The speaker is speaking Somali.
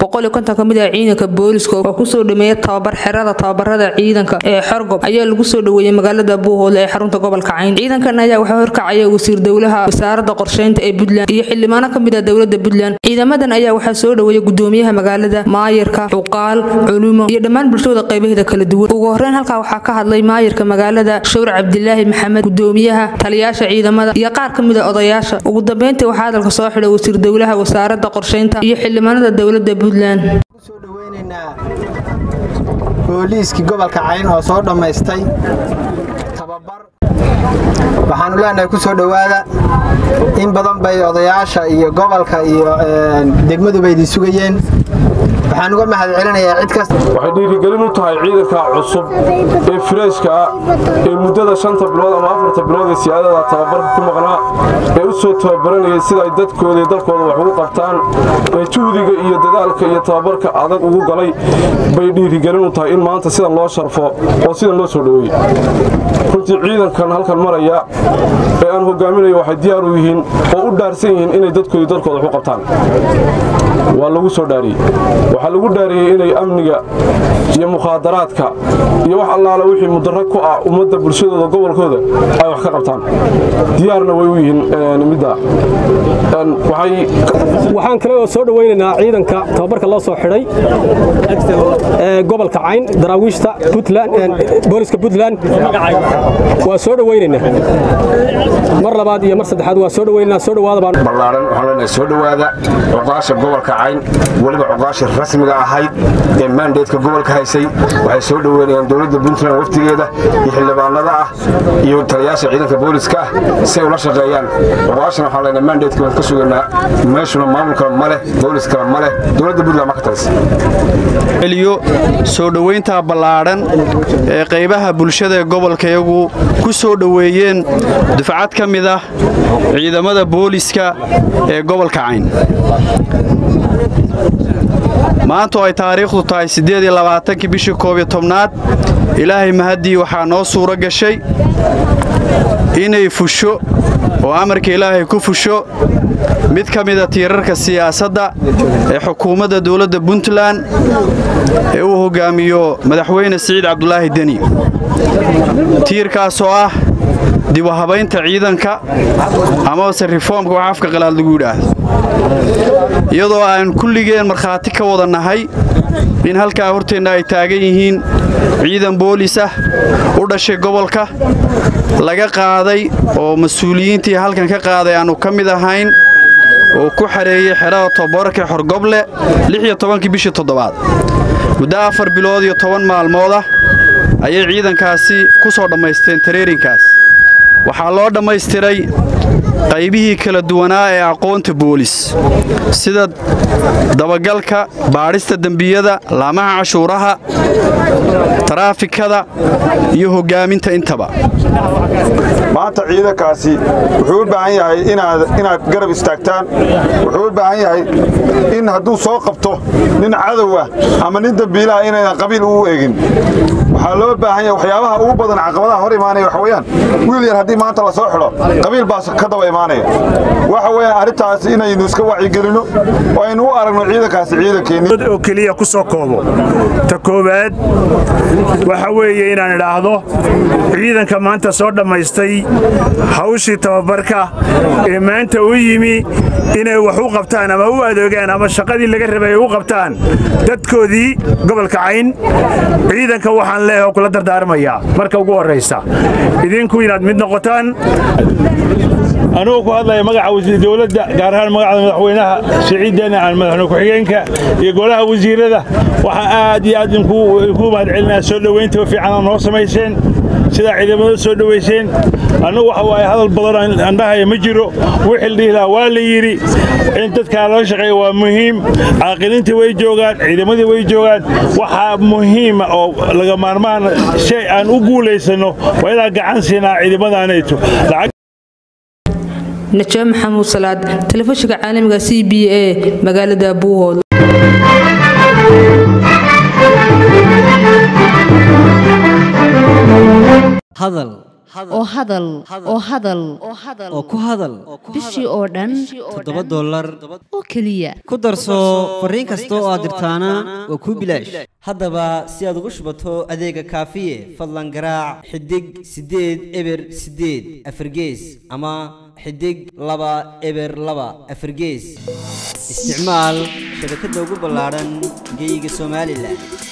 boqol iyo konton kamid ah ciidanka booliska oo kusoo dhameeya tababar xerada tababarada ciidanka ee xorgob ayaa lagu soo dhaweeyey magaalada buuhoodle ee xarunta gobolka cayn ciidankan ayaa waxaa horkacaya wasiir dowlaha wasaarada qorsheynta ee puntland iyo xildhibaano kamid ah dowlada puntland ciidamadan ayaa waxaa soo dhaweeyay gudoomiyaha magaalada maayirka cuqaal culumo iyo dhammaan bulshada qaybaheeda kala duwan ugu horeyn halkaa waxaa ka hadlay maayirka magaalada shawr cabdilaahi maxamed gudoomiyaha taliyaasha ciidamada iyo qaar ka mid a odayaasha ugu dambeyntii waxaa hadalka soo xidhay wasiir dowlaha wasaarada qorsheynta iyo xildhibaanada dowlada puntland soo dhaweynaynaa booliiskii gobolka cayn oo soo dhammaystay tababar waxaanu leenahay ku soo dhowaada in badan bay odayaasha iyo gobolka iyo degmaduba idin sugayeen waxaan uga mahad celinayaa cid kasta waxay dhiirigelin u tahay ciidanka cusub ee fireyshka ah ee muddada shanta bilood ama afarta bilood ee siyaadada tababarka ku maqnaa ee u soo tababaranayay sida ay dadkooda iyo dalkooda wax ugu qabtaan ee juhdiga iyo dadaalka iyo tababarka adag ugu galay bay dhiirigelin u tahay in maanta sidan loo sharfo oo sidan loo soo dhoweeyey runtii ciidankan halkan maraya ee aan hogaaminayo waxay diyaar u yihiin oo u dhaarsan yihiin inay dadkooda iyo dalkooda wax u qabtaan waa lagu soo dhaariyey waxaa lagu dhaariyey inay amniga iyo mukhaadaraadka iyo wax allaala wixii mudaro ku ah ummadda bulshadooda gobolkooda ay wax ka qabtaan diyaarna way u yihiin midda waxaan kale oo soo dhawaynaynaa ciidanka tababarka loo soo xidhay ee gobolka cayn daraawiishta booliska puntland waa soo dhawaynaynaa mar labaad iyo mar saddexaad waa soo dhawaynaynaa soo dhawaada baan ballaaran waxaan leenahay soo dhowaada cuqaasha gobolka cayn weliba cuqaasha rasmiga ahayd ee maandeedka gobolka haysay waxay soo dhoweynayaan dowladda puntland waftigeeda iyo xildhibaanada ah iyo taliyaasha ciidanka booliska ah si ay ula shaqeeyaan cuqaashana waxaan leenahay maandeedka waan ka sugaynaa meeshuna maamulkana ma leh booliskana ma leh dowladda puntland ma ka talisa eliyo soo dhowaynta ballaadhan ee qaybaha bulshada ee gobolkayagu ku soo dhoweeyeen dufcad ka mid ah ciidamada booliska ee gobolka cayn maanta oo ay taariikhdu tahay siddeediyolabaatanki bishii koob iyo tobnaad ilaahay mahaddii waxaa noo suuro gashay inay fusho oo amarka ilaahay ku fusho mid ka mida tiirarka siyaasadda ee xukuumadda dowladda puntland ee uu hoggaamiyo madaxweyne siciid cabdulaahi deni tiirkaasoo ah dibu habaynta ciidanka amabase reformka wax afka qalaad lagu yidhaahdo iyadoo aan kulligeen markhaati ka wada nahay in halkaa horteenna ay taagan yihiin ciidan boolis ah u dhashay gobolka laga qaaday oo mas-uuliyiintii halkan ka qaaday aannu ka mid ahayn oo ku xareeyey xerada tobabarka xorgoble lixiyo tobankii bishii toddobaad muddo afar bilood iyo toban maalmood ah ayay ciidankaasi ku soo dhammaysteen tareerinkaas waxaa loo dhammaystiray qaybihii kala duwanaa ee aqoonta boolis sida dabagalka baadhista dembiyada laamaha cashuuraha taraafikada iyo hoggaaminta intaba maanta ciidankaasi wuxuu u baahan yahay inaad garab istaagtaan wuxuu u baahan yahay in hadduu soo qabto nin cadow ah ama nin dembiilaha inaynan qabiil uu egin waxaa loo baahan yahay waxyaabaha ugu badan caqabadaha hor imaanaya waxa weeyaan wiil yar haddii maanta la soo xidho qabiil baas ka daba imaanaya waxa weeyaan arrintaas inaynu iska wacyigelinno oo aynu u aragno ciidankaasi ciidankeenni oo keliya ku soo koobo ta koowaad waxa weeye inaan idhaahdo ciidanka maanta soo dhammaystay hawshii tababarka ee maanta u yimi inay wax u qabtaan ama u adeegaan ama shaqadii laga rabay ay u qabtaan dadkoodii gobolka cayn ciidanka waxaan leeho kula dardaarmayaa marka ugu horraysa idinku inaad mid noqotaan anugu ku hadlaya magaca wasiir dowladda gaar ahaan magacda madaxweynaha siciidana aan madaxweyne ku-xigeenka iyo golaha wasiirada waxaan aad iyo aad inkuu mahad celinaa soo dhowaynta fiicanaa noo samayseen sidaa ciidamada soo dhowayseen annugu waxa waaye hadal badan andhahaya ma jiro wixii la dhihi lahaa waa la yidhi in dadkaa lala shaqeeya waa muhiim caaqiliintii way joogaan ciidamadii way joogaan waxaa muhiima oo laga maarmaan shay aan u guulaysanno waa inaan gacan siinaa ciidamadaanayto najaa maxamuud salaad telefishinka caalamiga c b a magaalada buuhood hadal oo hadal oo hadal oo ku hadal bishii oo dhan toddoba dollar oo keliya ku darso fariin kasta oo aad dirtaana waa kuu bilaash haddaba si aad ugu shubato adeega kaafiye fadlan garaac xidig siddeed eber siddeed afargees ama xidig laba eber laba afargees isticmaal shabakadda ugu ballaadhan geyga somalilan